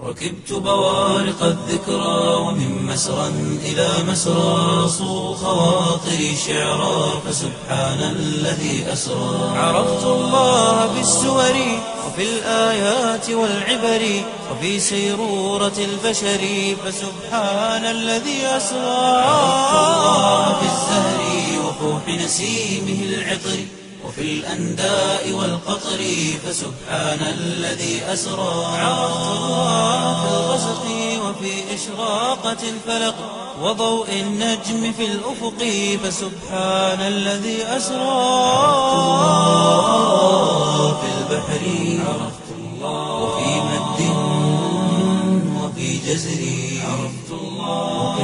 ركبت بوارق الذكرى ومن مسرى إلى مسرى صو خواطري شعرا فسبحان الذي أسرى عرفت الله بالسور وفي الآيات والعبر وفي سيرورة البشر فسبحان الذي أسرى عرفت الله بالزهر وفوح نسيمه العطر وفي الأنداء والقطر فسبحان الذي أسرى عرفت الله في الغسق وفي إشراقة الفلق وضوء النجم في الأفق فسبحان الذي أسرى الله في البحر عرفت الله وفي مد وفي جزر عرفت الله وفي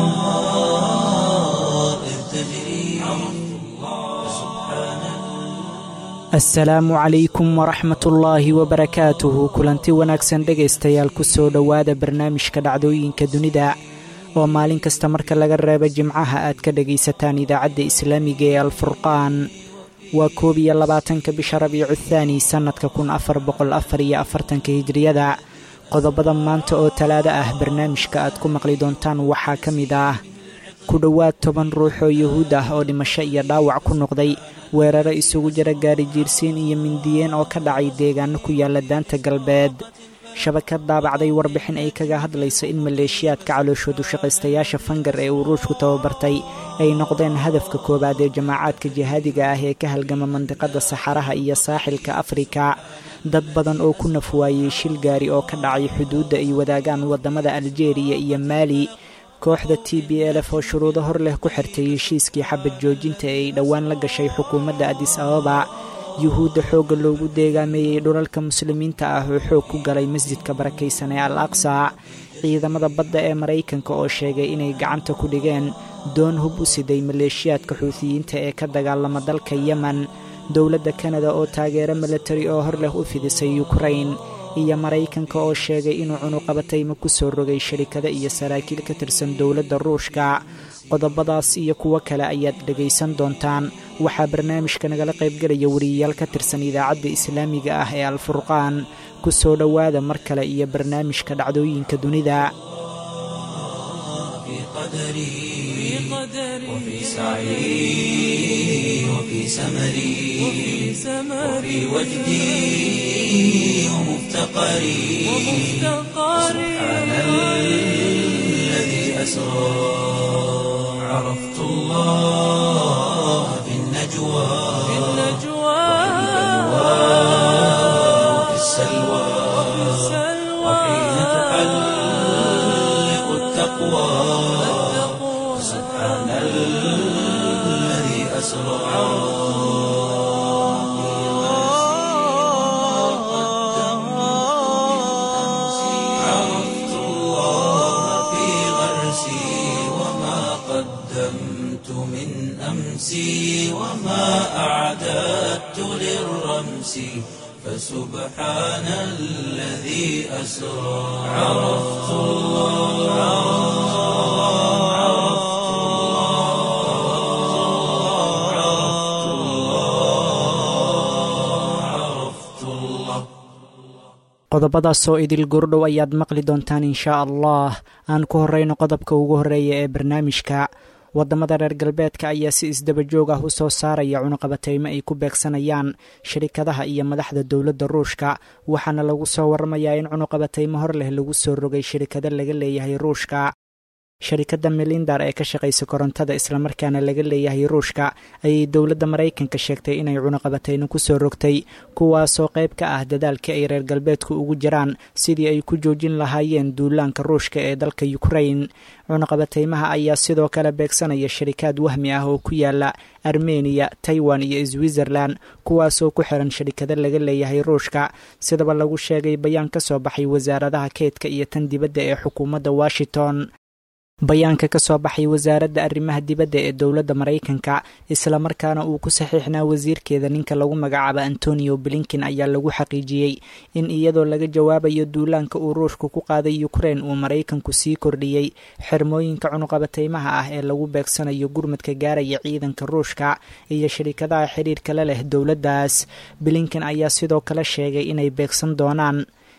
الأنهار إذ تجري عرفت الله فسبحان asalaamu calaykum waraxmatullaahi wabarakaatuhu kulanti wanaagsan dhegaystayaal kusoo dhowaada barnaamijka dhacdooyinka dunida oo maalin kasta marka laga reebo jimcaha aad ka dhegaysataan idaacadda islaamiga ee alfurqaan waa koob iyo labaatanka bisha rabiicu thaani sannadka kun afar boqol afar iyo afartanka hijriyada qodobada maanta oo talaado ah barnaamijka aad ku maqli doontaan waxaa ka mid ah ku dhowaad toban ruux oo yuhuud ah oo dhimasho iyo dhaawac ku noqday weeraro isugu jira gaari jiirsiin iyo mindiyeen oo ka dhacay deegaano ku yaala daanta galbeed shabakad daabacday warbixin ay kaga hadlaysa in maleeshiyaadka calooshoodu shaqaystayaasha fangar ee uu ruushku tababartay ay noqdeen hadafka koowaad ee jamaacaadka jihaadiga ah ee ka halgama mandiqada saxaraha iyo saaxilka afrika dad badan oo ku nafwaayey shil gaari oo ka dhacay xuduudda ay wadaagaan waddamada aljeeriya iyo maali kooxda t b lf oo shuruudo hor leh ku xirtay heshiiskii xabad joojinta ee ay dhowaan la gashay xukuumadda adis ababa yuhuudda xoogga loogu deegaameeyey dhulalka muslimiinta ah oo xoog ku galay masjidka barakaysan ee al aqsa ciidamada badda ee maraykanka oo sheegay inay gacanta ku dhigeen doon hub u siday maleeshiyaadka xuutiyiinta ee ka dagaalama dalka yemen dowladda kanada oo taageero milatari oo hor leh u fidisay yukrain iyo maraykanka oo sheegay inuu cunuqabatayma ku soo rogay sharikado iyo saraakiil ka tirsan dowladda ruushka qodobadaas iyo kuwo kale ayaad dhegaysan doontaan waxaa barnaamijka nagala qaybgelaya wariyayaal ka tirsan idaacadda islaamiga ah ee alfurqaan ku soo dhowaada mar kale iyo barnaamijka dhacdooyinka dunida في قدري وفي سعي وفي سمري وفي وجدي ومفتقري سبحان الذي أسرى عرفت الله في النجوى وفي السلوى وحين تحلق التقوى سبحان الذي أسرى عرفت الله في غرسي وما قدمت من أمسي وما أعددت للرمس فسبحان الذي أسرى عرفت الله عرفت الله عرفت الله عرفت الله qodobadaasoo idil gurdhow ayaad maqli doontaan inshaa allah aan ku horrayno qodobka ugu horreeya ee barnaamijka waddamada reer galbeedka ayaa si isdaba joog ah u soo saaraya cunuqabateymo ay ku beegsanayaan shirikadaha iyo madaxda dowladda ruushka waxaana lagu soo warramayaa in cunuqabateymo hor leh lagu soo rogay shirikado laga leeyahay ruushka sharikadda melindar ee ka shaqaysa korontada islamarkaana laga leeyahay ruushka ayay dowladda maraykanka sheegtay inay cunuqabateyno ku soo rogtay kuwaasoo qayb ka ah dadaalkii ay reer galbeedku ugu jiraan sidii ay ku joojin lahaayeen duulaanka ruushka ee dalka ukrain cunuqabateymaha ayaa sidoo kale beegsanaya sharikaad wahmi ah oo ku yaala armeniya taiwan iyo switzerland kuwaasoo ku xiran sharikado laga leeyahay ruushka sidaba lagu sheegay bayaan ka soo baxay wasaaradaha keydka iyo tan dibadda ee xukuumadda washington bayaanka ka soo baxay wasaaradda arrimaha dibadda ee dowladda maraykanka islamarkaana uu ku saxiixnaa wasiirkeeda ninka lagu magacaabo antonio blinkin ayaa lagu xaqiijiyey in iyadoo laga jawaabayo duulaanka uu ruushku ku qaaday ukrein uu maraykanku sii kordhiyey xirmooyinka cunuqabateymaha ah ee lagu beegsanayo gurmadka gaaraya ciidanka ruushka iyo shirikadaha xidhiirka la leh dowladdaas blinkin ayaa sidoo kale sheegay inay beegsan doonaan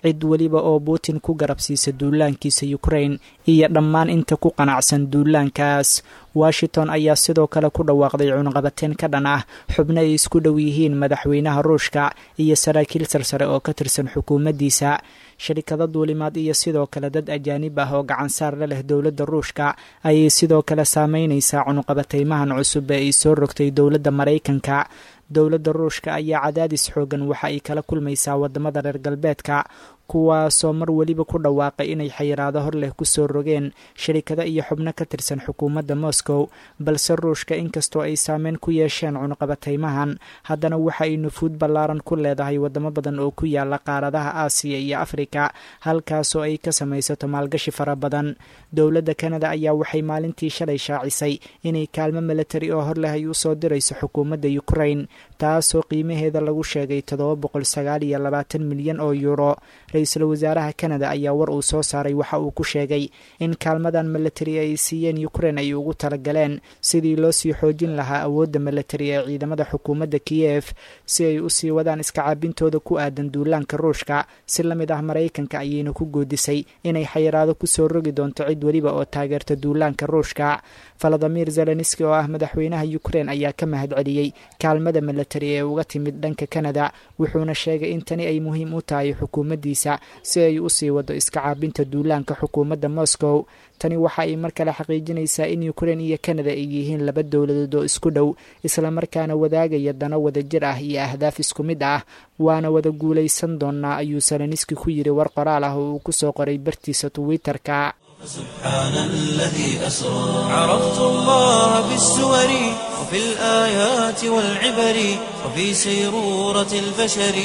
cid weliba oo putin ku garabsiisa duulaankiisa ukrain iyo dhammaan inta ku qanacsan duulaankaas washington ayaa sidoo kale ku dhawaaqday cunaqabateen ka dhan ah xubno ay isku dhow yihiin madaxweynaha ruushka iyo saraakiil sarsare oo ka tirsan xukuumaddiisa sharikado duulimaad iyo sidoo kale dad ajaanib ah oo gacansaar la leh dowladda ruushka ayay sidoo kale saameynaysaa cunuqabateymahan cusub ee ay soo rogtay dowladda maraykanka dowladda ruushka ayaa cadaadis xoogan waxa ay kala kulmaysaa wadamada reer galbeedka kuwaasoo mar weliba ku dhawaaqay inay xayiraado hor leh kusoo rogeen sharikado iyo xubno ka tirsan xukuumadda moscow balse ruushka inkastoo ay saameyn ku yeesheen cunuqabateymahan haddana waxa ay nufuud ballaaran ku leedahay wadamo badan oo ku yaala qaaradaha aasiya iyo afrika halkaasoo ay ka samaysato maalgashi fara badan dowladda kanada ayaa waxay maalintii shalay shaacisay inay kaalmo milatari oo hor leh ay usoo dirayso xukuumadda ukrain taasoo qiimaheeda lagu sheegay toddoba boqol sagaal iyo labaatan milyan oo yuuro ra-iisul wasaaraha kanada ayaa war uu soo saaray waxa uu ku sheegay in kaalmadan milatari ay siiyeen ukrain ay ugu talagaleen sidii loo sii xoojin lahaa awoodda milatari ee ciidamada xukuumadda kiyef si ay usii wadaan iskacaabintooda ku aadan duulaanka ruushka si la mid ah maraykanka ayayna ku goodisay inay xayiraado kusoo rogi doonto cid weliba oo taageerta duulaanka ruushka valadimir zelenski oo ah madaxweynaha ukrain ayaa ka mahad celiyey kaalmada milatari ee uga timid dhanka kanada wuxuuna sheegay in tani ay muhiim u tahay xukuumaddiisa si ay usii wado iska caabinta duulaanka xukuumadda moscow tani waxa ay mar kale xaqiijinaysaa in ukrain iyo kanada ay yihiin laba dowladood oo isku dhow islamarkaana wadaagaya dano wadajir ah iyo ahdaaf isku mid ah waana wada guulaysan doonaa ayuu seleniski ku yidhi war qoraal ah oo uu kusoo qoray bartiisa twitter-ka سبحان الذي أسرى عرفت الله بالسور وفي الآيات والعبر وفي سيرورة البشر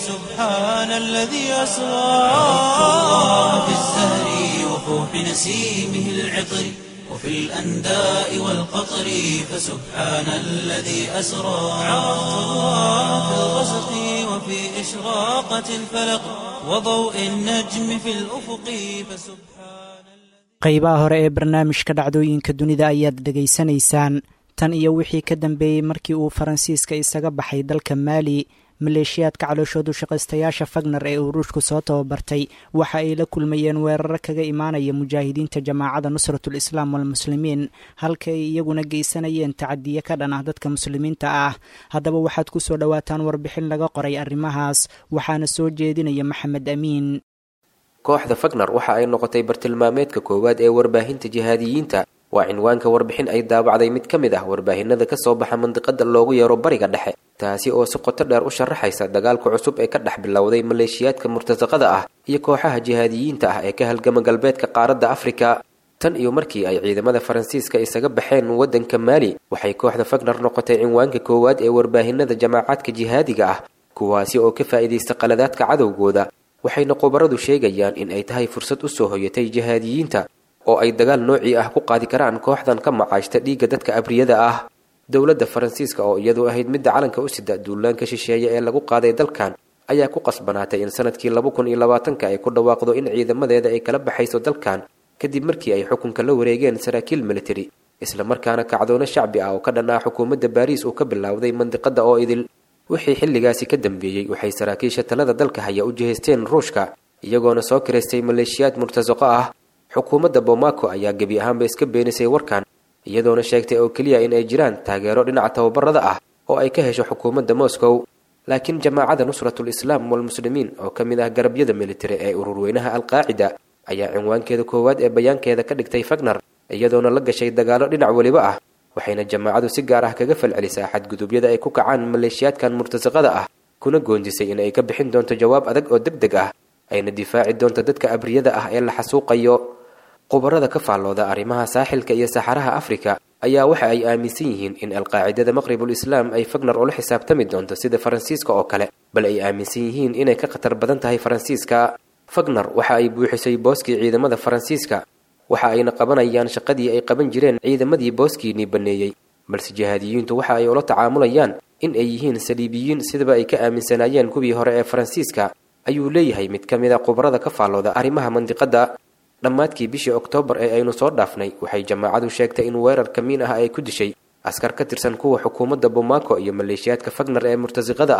فسبحان الذي أسرى عرفت الله بالزهر وفوح نسيمه العطر وفي الأنداء والقطر فسبحان الذي أسرى عرفت الله في الغسق وفي إشراقة الفلق وضوء النجم في الأفق فسبحان qaybaha hore ee barnaamijka dhacdooyinka dunida ayaad dhegaysanaysaan tan iyo wixii ka dambeeyey markii uu faransiiska isaga baxay dalka maali maleeshiyaadka calooshoodu shaqaystayaasha fagner ee uu ruushku soo tababartay waxa ay la kulmayeen weeraro kaga imaanaya mujaahidiinta jamaacada nusratul islaam walmuslimiin halka ay iyaguna geysanayeen tacadiye ka dhan ah dadka muslimiinta ah haddaba waxaad ku soo dhowaataan warbixin laga qoray arrimahaas waxaana soo jeedinaya maxamed amiin kooxda fagner waxa ay noqotay bartilmaameedka koowaad ee warbaahinta jihaadiyiinta waa cinwaanka warbixin ay daabacday mid ka mid ah warbaahinada ka soo baxa mandiqada loogu yeero bariga dhexe taasi oo si qoto dheer u sharaxaysa dagaalka cusub ee ka dhex bilowday maleeshiyaadka murtasaqada ah iyo kooxaha jihaadiyiinta ah ee ka halgama galbeedka qaaradda afrika tan iyo markii ay ciidamada faransiiska isaga baxeen waddanka maali waxay kooxda fagner noqotay cinwaanka koowaad ee warbaahinada jamaacaadka jihaadiga ah kuwaasi oo ka faa'iidaysta qaladaadka cadowgooda waxayna khubaradu sheegayaan in ay tahay fursad u soo hoyatay jihaadiyiinta oo ay dagaal noocii ah ku qaadi karaan kooxdan ka macaashta dhiigga dadka abriyada ah dowladda faransiiska oo iyadu ahayd midda calanka u sida duulaanka shisheeye ee lagu qaaday dalkan ayaa ku qasbanaatay in sanadkii laba kun iyo labaatanka ay ku dhawaaqdo in ciidamadeeda ay kala baxayso dalkan kadib markii ay xukunka la wareegeen saraakiil militari islamarkaana kacdoono shacbi ah oo ka dhan ah xukuumadda baariis uu ka bilowday mandiqada oo idil wixii xilligaasi ka dambeeyey waxay saraakiisha talada dalka haya u jihaysteen ruushka iyagoona soo kiraystay maleeshiyaad murtasaqo ah xukuumadda bomaco ayaa gebi ahaanba iska beenisay warkan iyadoona sheegtay oo keliya in ay jiraan taageero dhinaca tababarada ah oo ay ka hesho xukuumadda moscow laakiin jamaacada nusratul islaam walmuslimiin oo ka mid ah garabyada militari ee ururweynaha alqaacida ayaa cinwaankeeda koowaad ee bayaankeeda ka dhigtay fagner iyadoona la gashay dagaallo dhinac weliba ah waxayna jamaacadu si gaar ah kaga falcelisaa xadgudubyada ay ku kacaan maleeshiyaadkan murtasaqada ah kuna goondisay in ay ka bixin doonto jawaab adag oo deg deg ah ayna difaaci doonto dadka abriyada ah ee la xasuuqayo khubarada ka faallooda arrimaha saaxilka iyo saxaraha afrika ayaa waxa ay aaminsan yihiin in alqaacidada maqribul islaam ay fagner ula xisaabtami doonto sida faransiiska oo kale bal ay aaminsan yihiin inay ka khatar badan tahay faransiiska fagner waxa ay buuxisay booskii ciidamada faransiiska waxa ayna qabanayaan shaqadii ay qaban jireen ciidamadii booskiinii banneeyey balse jihaadiyiintu waxa ay ula tacaamulayaan in ay yihiin saliibiyiin sidaba ay ka aaminsanaayeen kuwii hore ee faransiiska ayuu leeyahay mid ka mid a khubarada ka faallooda arrimaha mandiqadda dhammaadkii bishii oktoobar ee aynu soo dhaafnay waxay jamaacadu sheegtay in weerar kamiin ah ay ku dishay askar ka tirsan kuwa xukuumadda bomaco iyo maleeshiyaadka fagner ee murtasiqada ah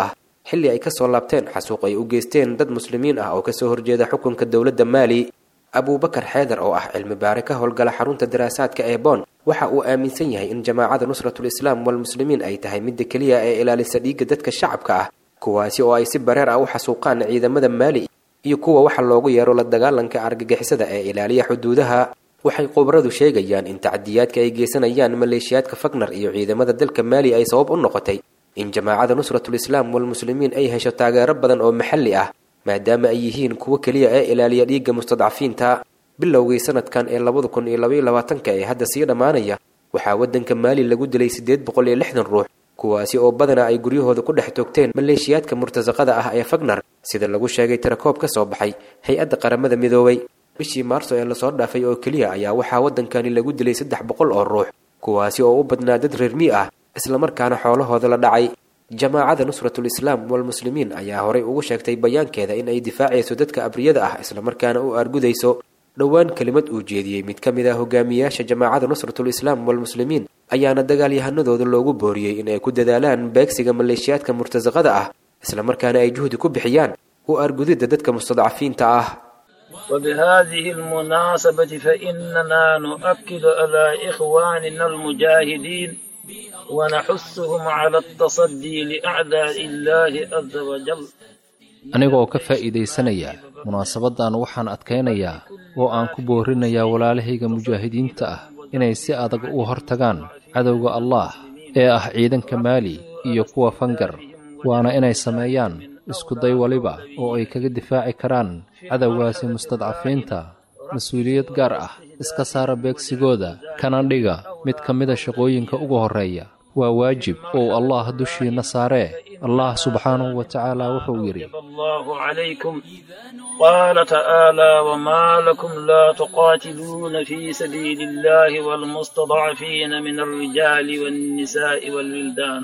xilli ay kasoo laabteen xasuuq ay u geysteen dad muslimiin ah oo kasoo horjeeda xukunka dowladda maali abuubakar xeedar oo ah cilmi baare ka howlgala xarunta daraasaadka ee boon waxa uu aaminsan yahay in jamaacada nusratul islaam walmuslimiin ay tahay midda keliya ee ilaalisa dhiigga dadka shacabka ah kuwaasi oo ay si bareer ah u xasuuqaan ciidamada maali iyo kuwa waxa loogu yeero la dagaalanka argagixisada ee ilaaliya xuduudaha waxay khubaradu sheegayaan in tacdiyaadka ay geysanayaan maleeshiyaadka fagnar iyo ciidamada dalka maali ay sabab u noqotay in jamaacada nusratul islaam walmuslimiin ay hesho taageero badan oo maxalli ah maadaama ay yihiin kuwo keliya ee ilaaliya dhiigga mustadcafiinta bilowgii sanadkan ee labada kun iyo labaiyo labaatanka ee hadda sii dhammaanaya waxaa waddanka maali lagu dilay siddeed boqol iyo lixdan ruux kuwaasi oo badanaa ay guryahooda ku dhex toogteen maleeshiyaadka murtasaqada ah ee fagnar sida lagu sheegay tirakoob ka soo baxay hay-adda qaramada midoobay bishii maarso ee lasoo dhaafay oo keliya ayaa waxaa waddankani lagu dilay saddex boqol oo ruux kuwaasi oo u badnaa dad reermi ah islamarkaana xoolahooda la dhacay jamaacada nusratul islaam walmuslimiin ayaa horay ugu sheegtay bayaankeeda in ay difaacayso dadka abriyada ah islamarkaana u argudayso dhowaan kelimad uu jeediyey mid ka mid ah hogaamiyaasha jamaacada nusratul islaam walmuslimiin ayaana dagaalyahanadooda loogu booriyey in ay ku dadaalaan beegsiga maleeshiyaadka murtasaqada ah islamarkaana ay juhdi ku bixiyaan u argudidda dadka mustadcafiinta ah وبهذه المناسبة فإننا نؤكد على إخواننا المجاهدين ونحثهم على التصدي لأعداء الله عز وجل anigoo ka faa'iidaysanaya munaasabaddan waxaan adkaynayaa oo aan ku boorinayaa walaalahayga mujaahidiinta ah inay si adag u hortagaan cadowga allaah ee ah ciidanka maali iyo kuwa fangar waana inay sameeyaan iskuday waliba oo ay kaga difaaci karaan cadowgaasi mustadcafiinta mas-uuliyad gaar ah iska saara beegsigooda kana dhiga mid ka mida shaqooyinka ugu horreeya waa waajib ou allah dushiinna saaree allah subxaanahu wa tacaala wuxuu yidhi الله عليكم قال تعالى وما لكم لا تقاتلون في سبيل الله والمستضعفين من الرجال والنساء والولدان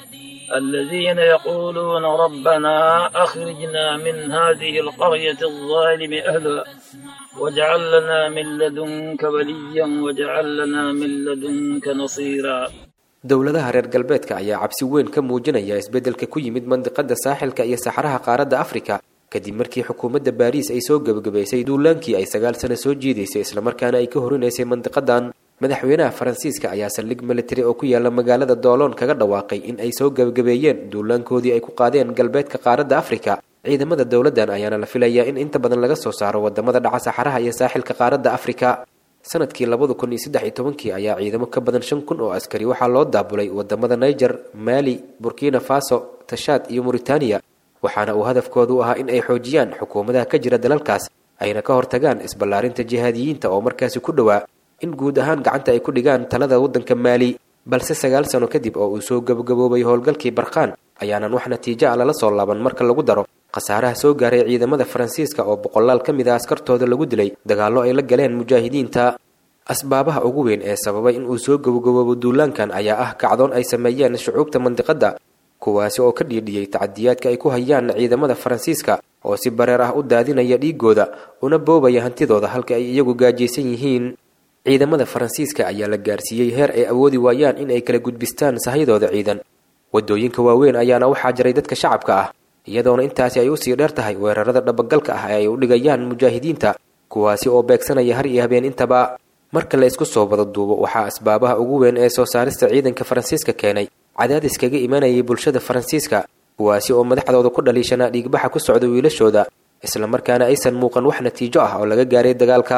الذين يقولون ربنا أخرجنا من هذه القرية الظالم أهلها واجعل لنا من لدنك وليا واجعل لنا من لدنك نصيرا dowladaha reer galbeedka ayaa cabsi weyn ka muujinaya isbeddelka ku yimid mandiqada saaxilka iyo saxaraha qaaradda afrika kadib markii xukuumadda baariis ay soo gebagabaysay duulaankii ay sagaal sano soo jiidaysay islamarkaana ay ka horinaysay mandiqadan madaxweynaha faransiiska ayaa saldhig militari oo ku yaala magaalada dooloon kaga dhawaaqay in ay soo gebagabeeyeen duulaankoodii ay ku qaadeen galbeedka qaaradda afrika ciidamada dowladdan ayaana la filayaa in inta badan laga soo saaro wadamada dhaca saxaraha iyo saaxilka qaaradda afrika sanadkii labada kun iyo saddex iyo tobankii ayaa ciidamo ka badan shan kun oo askari waxaa loo daabulay wadamada niger mali burkina faso tashaad iyo mauritaniya waxaana uu hadafkoodu ahaa in ay xoojiyaan xukuumadaha ka jira dalalkaas ayna ka hortagaan isballaarinta jihaadiyiinta oo markaasi ku dhowaa in guud ahaan gacanta ay ku dhigaan talada waddanka maali balse sagaal sano kadib oo uu soo gabagaboobay howlgalkii barkaan ayaanan wax natiijo ah lala soo laaban marka lagu daro khasaaraha soo gaaray ciidamada faransiiska oo boqolaal ka mid a askartooda lagu dilay dagaallo ay la galeen mujaahidiinta asbaabaha ugu weyn ee sababay in uu soo gabagaboobo duulaankan ayaa ah kacdoon ay sameeyeen shucuubta mandiqadda kuwaasi oo ka dhiidhiyey tacadiyaadka ay ku hayaan ciidamada faransiiska oo si bareer ah u daadinaya dhiigooda una boobaya hantidooda halka ay iyagu gaajaysan yihiin ciidamada faransiiska ayaa la gaarsiiyey heer ay awoodi waayaan in ay kala gudbistaan sahyadooda ciidan waddooyinka waaweyn ayaana waxaa jiray dadka shacabka ah iyadoona intaasi ay usii dheer tahay weerarada dhabagalka ah ee ay u dhigayaan mujaahidiinta kuwaasi oo beegsanaya har iyo habeen intaba marka la isku soo wada duubo waxaa asbaabaha ugu weyn ee soo saarista ciidanka faransiiska keenay cadaadis kaga imanayay bulshada faransiiska kuwaasi oo madaxdooda ku dhaliishanaa dhiigbaxa ku socda wiilashooda islamarkaana aysan muuqan wax natiijo ah oo laga gaaray dagaalka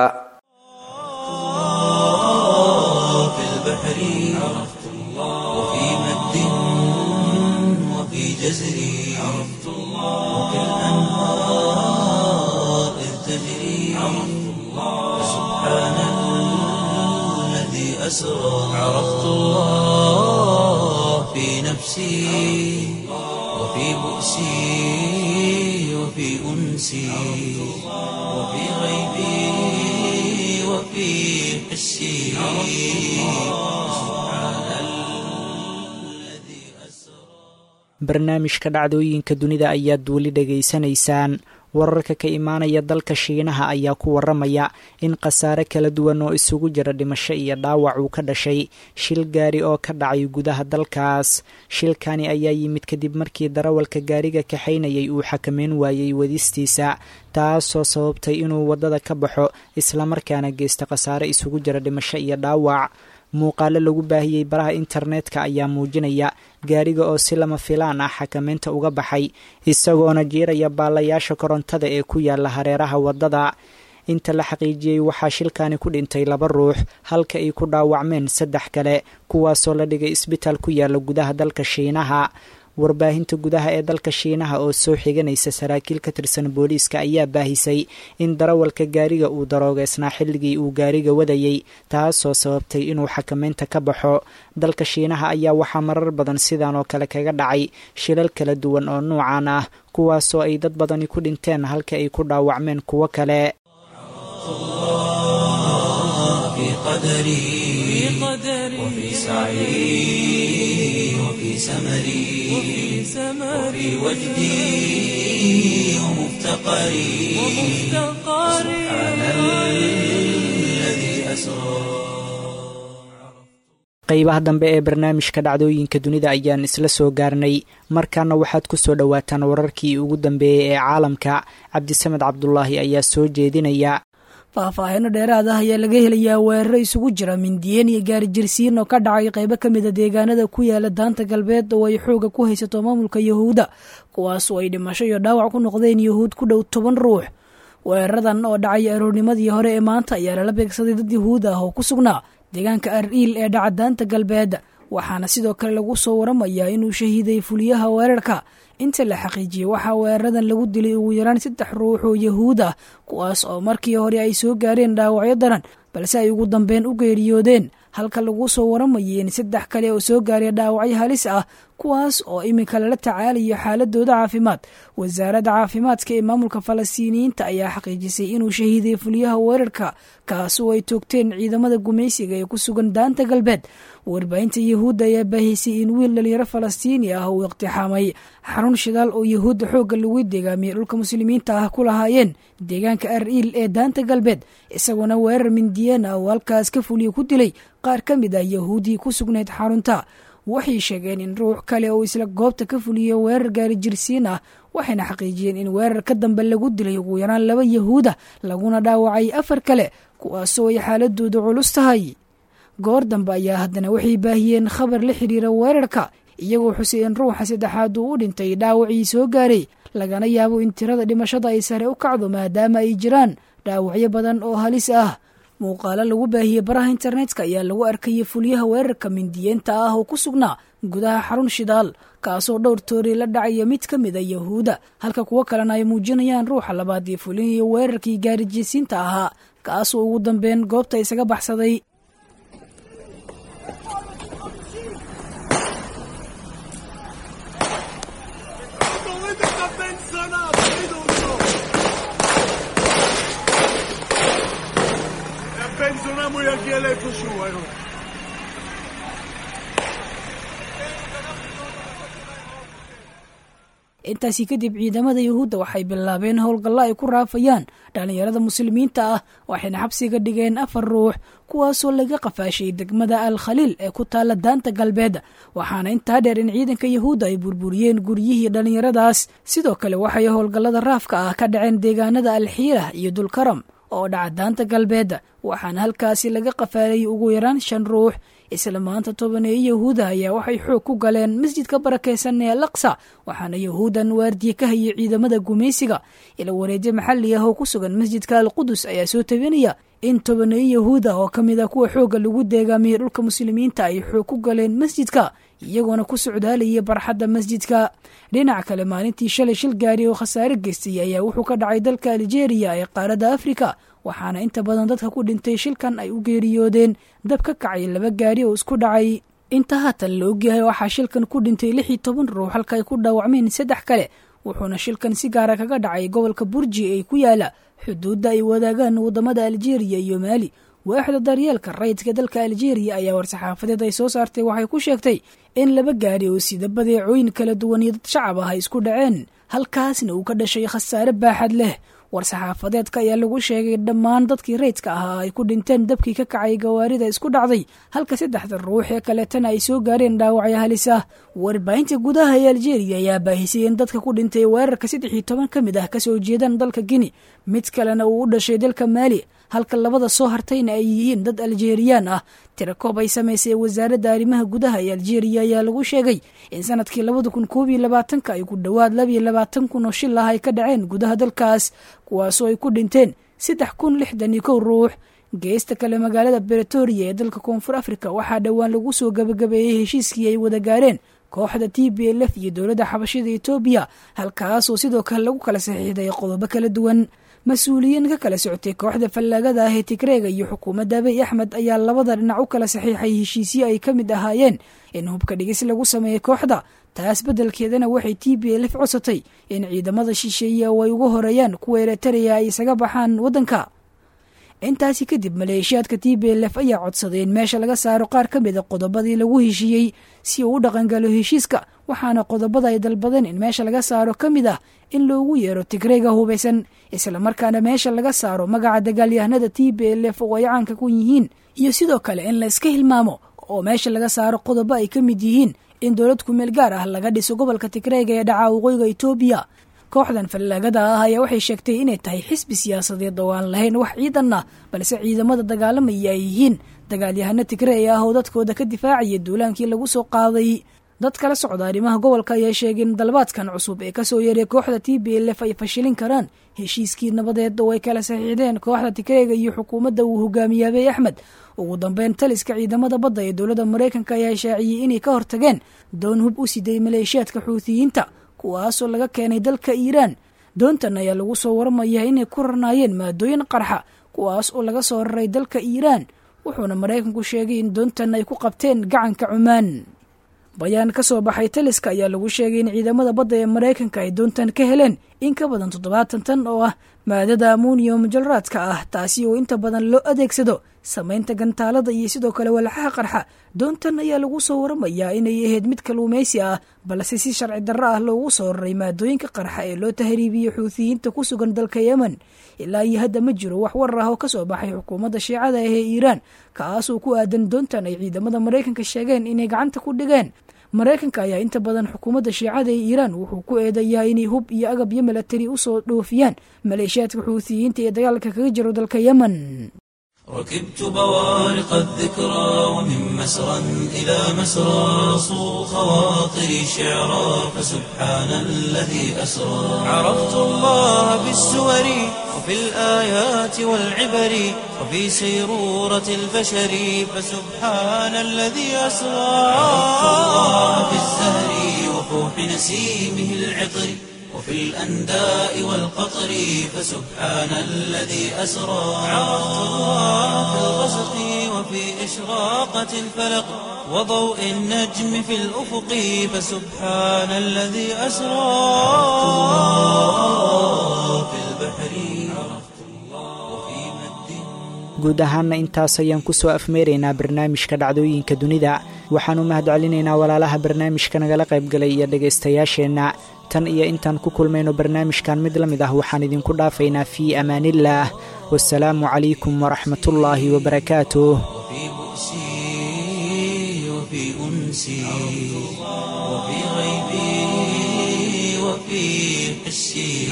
في البحر عرفت الله وفي مد وفي جزر عرفت الله وفي الأنهار إذ تجري عرفت الله سبحان الذي أسرى عرفت الله في نفسي وفي بؤسي وفي أنسي وفي غيبي وفي حسي barnaamijka dhacdooyinka dunida ayaad weli dhegaysanaysaan wararka ka imaanaya dalka shiinaha ayaa ku waramaya in khasaare kala duwan oo isugu jira dhimasho iyo dhaawac uu ka dhashay shil gaari oo ka dhacay gudaha dalkaas shilkani ayaa yimid kadib markii darawalka gaariga kaxaynayay uu xakameyn waayey wadistiisa taasoo sababtay inuu waddada ka baxo islamarkaana geysta khasaare isugu jira dhimasho iyo dhaawac muuqaalo lagu baahiyey baraha internetka ayaa muujinaya gaariga oo si lama filaan ah xakameynta uga baxay isagoona jiiraya baalayaasha korontada ee ku yaala hareeraha waddada inta la xaqiijiyey waxaa shilkani ku dhintay laba ruux halka ay ku dhaawacmeen saddex kale kuwaasoo la dhigay isbitaal ku yaala gudaha dalka shiinaha warbaahinta gudaha ee dalka shiinaha oo soo xiganaysa saraakiil ka tirsan booliiska ayaa baahisay in darawalka gaariga uu daroogeysnaa xilligii uu gaariga wadayey taasoo sababtay inuu xakameynta ka baxo dalka shiinaha ayaa waxaa marar badan sidan oo kale kaga dhacay shilal kala duwan oo nuucan ah kuwaasoo ay dad badani ku dhinteen halka ay ku dhaawacmeen kuwo kale وفي سعي وفي سمري وفي وجدي ومفتقري سبحان الذي أسرى qaybaha dambe ee barnaamijka dhacdooyinka dunida ayaan isla soo gaarnay markaana waxaad ku soo dhowaataan wararkii ugu dambeeyey ee caalamka cabdisamed cabdulaahi ayaa soo jeedinaya faahfaahino dheeraad ah ayaa laga helayaa weeraro isugu jira mindiyeen iyo gaarijirsiin oo ka dhacay qaybo ka mida deegaanada ku yaala daanta galbeed oo ay xooga ku haysato maamulka yahuudda kuwaasoo ay dhimasho iyo dhaawac ku noqdeen yahuud ku dhow toban ruux weeraradan oo dhacay aroornimadii hore ee maanta ayaa lala beegsaday dad yahuud ah oo ku sugnaa deegaanka ar-iil ee dhaca daanta galbeed waxaana sidoo kale lagu soo waramayaa inuu shahiiday fuliyaha weerarka inta la xaqiijiyey waxaa weeraradan lagu dilay ugu yaraan saddex ruux oo yahuud ah kuwaas oo markii hore ay soo gaareen dhaawacyo daran balse ay ugu dambeyn u geeriyoodeen halka lagu soo waramayay in saddex kale oo soo gaaray dhaawacyo halis ah kuwaas oo iminka lala tacaalayo xaaladooda caafimaad wasaaradda caafimaadka ee maamulka falastiiniyiinta ayaa xaqiijisay inuu shahiiday fuliyaha weerarka kaasoo ay toogteen ciidamada gumaysiga ee ku sugan daanta galbeed warbaahinta yahuudda ayaa baahisay in wiil dhalinyaro falastiini ah uu iqtixaamay xarun shidaal oo yahuudda xoogga lagu deegaamiyey dhulka muslimiinta ah ku lahaayeen deegaanka ar-iil ee daanta galbeed isagoona weerar mindiyeen ah oo halkaas ka fuliya ku dilay qaar ka mid ah yahuuddii ku sugnayd xarunta waxay sheegeen in ruux kale oo isla goobta ka fuliya weerar gaari jirsiin ah waxayna xaqiijiyeen in weerar ka dambe lagu dilay ugu yaraan laba yahuuda laguna dhaawacay afar kale kuwaasoo ay xaaladoodu culus tahay goor dambe ayaa haddana waxay baahiyeen khabar la xiriira weerarka iyagoo xusay in ruuxa saddexaad uu u dhintay dhaawacii soo gaaray lagana yaabo in tirada dhimashada ay sare u kacdo maadaama ay jiraan dhaawacyo badan oo halis ah muuqaalo lagu baahiyey baraha internetka ayaa lagu arkayay fulyaha weerarka mindiyeenta ah oo ku sugnaa gudaha xarun shidaal kaasoo dhowr toori la dhacaya mid ka mid a yahuuda halka kuwo kalena ay muujinayaan ruuxa labaad ee fulinaya weerarkii gaarijisiinta ahaa kaasoo ugu dambeyn goobta isaga baxsaday Pensionamos aquí el Ecosu, bueno. intaasi kadib ciidamada yahuudda waxay bilaabeen howlgallo ay ku raafayaan dhallinyarada muslimiinta ah waxayna xabsiga dhigeen afar ruux kuwaasoo laga qafaashay degmada al khaliil ee ku taalla daanta galbeed waxaana intaa dheer in ciidanka yahuudda ay burburiyeen guryihii dhallinyaradaas sidoo kale waxay howlgallada raafka ah ka dhaceen deegaanada alxiirah iyo dulkaram oo dhaca daanta galbeed waxaana halkaasi laga qafaalay ugu yaraan shan ruux isla maanta tobaneeyo yahuuda ayaa waxay xoog ku galeen masjidka barakeysan ee alaqsa waxaana yahuudan waardiye ka hayay ciidamada gumaysiga ila wareedyo maxalli ah oo ku sugan masjidka alqudus ayaa soo tabinaya in tobaneeyo yahuud ah oo ka mid a kuwa xoogga lagu deegaamiyey dhulka muslimiinta ay xoog ku galeen masjidka iyagoona ku socdaalayay barxadda masjidka dhinaca kale maalintii shalay shil gaari oo khasaare geystay ayaa wuxuu ka dhacay dalka aljeeriya ee qaaradda afrika waxaana inta badan dadka ku dhintay shilkan ay u geeriyoodeen dab ka kacay laba gaari oo isku dhacay inta haatan la ogyahay waxaa shilkan ku dhintay lix iyo toban ruux halka ay ku dhaawacmeen saddex kale wuxuuna shilkan si gaara kaga dhacay gobolka burji ee ku yaala xuduudda ay wadaagaan waddamada aljeeriya iyo maali waaxda daryeelka rayidka dalka aljeeriya ayaa war-saxaafadeed ay soo saartay waxay ku sheegtay in laba gaari oo sida badeecooyin kala duwan iyo dad shacab ah ay isku dhaceen halkaasna uu ka dhashay khasaare baaxad leh war-saxaafadeedka ayaa lagu sheegay dhammaan dadkii rayidka ahaa ay ku dhinteen dabkii ka kacay gawaarida isku dhacday halka saddexda ruux ee kaleetana ay soo gaareen dhaawacyo halis ah warbaahinta gudaha ee aljeeriya ayaa baahisay in dadka ku dhintay weerarka saddex iyo toban ka mid ah kasoo jeedaan dalka gini mid kalena uu u dhashay dalka maali halka labada soo hartayna ay yihiin dad aljeeriyaan ah tirakoob ay samaysay wasaaradda arrimaha gudaha ee aljeeriya ayaa lagu sheegay in sanadkii labada kun koob iyo labaatanka ay ku dhowaad labiyo labaatan kun oo shil ah ay ka dhaceen gudaha dalkaas kuwaasoo ay ku dhinteen saddex kun lixdan iyo kow ruux geesta kale magaalada bretoria ee dalka koonfur africa waxaa dhowaan lagu soo gabagabeeyey heshiiskii ay wada gaareen kooxda t b l f iyo dowladda xabashida etoobiya halkaasoo sidoo kale lagu kala saxiixday qodobo kala duwan mas-uuliyiin ka kala socotay kooxda fallaagada ah ee tigreega iyo xukuumadda abiy axmed ayaa labada dhinac u kala saxiixay heshiisyo ay ka mid ahaayeen in hubka dhigis lagu sameeyey kooxda taas beddelkeedana waxay t b l f codsatay in ciidamada shisheeye oo ay ugu horeeyaan kuwa eritrea ay isaga baxaan waddanka intaasi kadib maleeshiyaadka t b l f ayaa codsaday in meesha laga saaro qaar ka mida qodobadii lagu heshiiyey si uu u dhaqangalo heshiiska waxaana qodobada ay dalbadeen in meesha laga saaro ka mid ah in loogu yeero tigreega hubaysan islamarkaana meesha laga saaro magaca dagaalyahanada t b l f oo ay caanka ku yihiin iyo sidoo kale in la iska hilmaamo oo meesha laga saaro qodobo ay ka mid yihiin in dowlad kumeel gaar ah laga dhiso gobolka tigreega ee dhaca waqooyiga etoobiya kooxdan fallaagada ah ayaa waxay sheegtay inay tahay xisbi siyaasadeed oo aan lahayn wax ciidan ah balse ciidamada dagaalamaya ay yihiin dagaalyahano tigrey ah oo dadkooda ka difaacaya duulaankii lagu soo qaaday dad kala socda arrimaha gobolka ayaa sheegay in dalbaadkan cusub ee kasoo yeeray kooxda t b l f ay fashilin karaan heshiiskii nabadeed oo ay kala saxiixdeen kooxda tigreega iyo xukuumadda uu hogaamiyey abiy axmed ugu dambeyn taliska ciidamada badda ee dowladda maraykanka ayaa shaaciyey inay ka hortageen doon hub u siday maleeshiyaadka xuutiyiinta kuwaasoo laga keenay dalka iiraan doontan ayaa lagu soo waramayaa inay ku rarnaayeen maadooyin qarxa kuwaas oo laga soo raray dalka iiraan wuxuuna maraykanku sheegay in doontan ay ku qabteen gacanka cumaan bayaan ka soo baxay taliska ayaa lagu sheegay in ciidamada badda ee maraykanka ay doontan ka heleen in ka badan toddobaatan tan oo ah maadada amuniyom jalraadka ah taasi oo inta badan loo adeegsado samaynta gantaalada iyo sidoo kale walxaha qarxa doontan ayaa lagu soo waramayaa inay ahayd mid kaluumaysi ah balse si sharci darro ah loogu soo raray maadooyinka qarxa ee loo tahriibiyey xuutiyiinta ku sugan dalka yemen ilaa iyo hadda ma jiro wax warar ah oo kasoo baxay xukuumadda shiicada ah ee iiraan kaasoo ku aadan doontan ay ciidamada maraykanka sheegeen inay gacanta ku dhigeen maraykanka ayaa inta badan xukuumadda shiicada ee iiraan wuxuu ku eedayaa inay hub iyo agab iyo milatari usoo dhoofiyaan maleeshiyaadka xuutiyiinta ee dagaalka kaga jiro dalka yemen ركبت بوارق الذكرى ومن مسرى إلى مسرى صو خواطري شعرا فسبحان الذي أسرى عرفت الله بالسور وفي الآيات والعبر وفي سيرورة البشر فسبحان الذي أسرى عرفت الله بالزهر وفوح نسيمه العطر وفي الأنداء والقطر فسبحان الذي أسرى عرفت الله في الغسق وفي إشراقة الفلق وضوء النجم في الأفق فسبحان الذي أسرى في البحر وفي مد guud ahaanna intaas ayaan ku soo afmeeraynaa barnaamijka dhacdooyinka dunida waxaanu mahad celinaynaa walaalaha barnaamijka nagala qaybgalay iyo dhegaystayaasheenna tan iyo intaan ku kulmayno barnaamijkan mid la mid ah waxaan idinku dhaafaynaa fii amaaniillaah wasalaamu calaykum waraxmatullaahi wabarakaatuh وفي بؤسي وفي أنسي وفي غيبي وفي حسي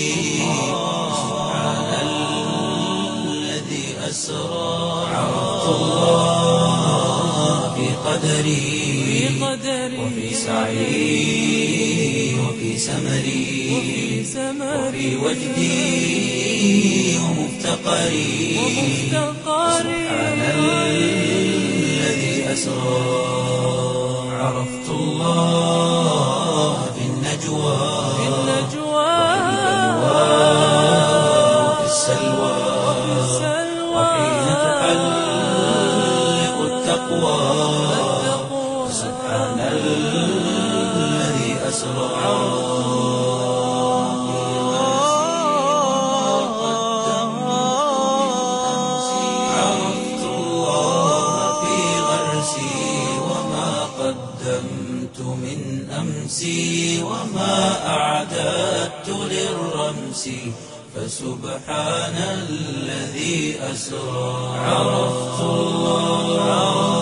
سبحان الذي أسرى عرفت الله في قدري وفي سعي وفي سمري وفي وجدي ومفتقري سبحان الذي أسرى عرفت الله في النجوى وفي السلوى وحين تحلق التقوى سبحان الذي أسرى عرفت الله في غرسي وما قدمت من أمسي وما أعددت نفسي فسبحان الذي أسرى عرفت الله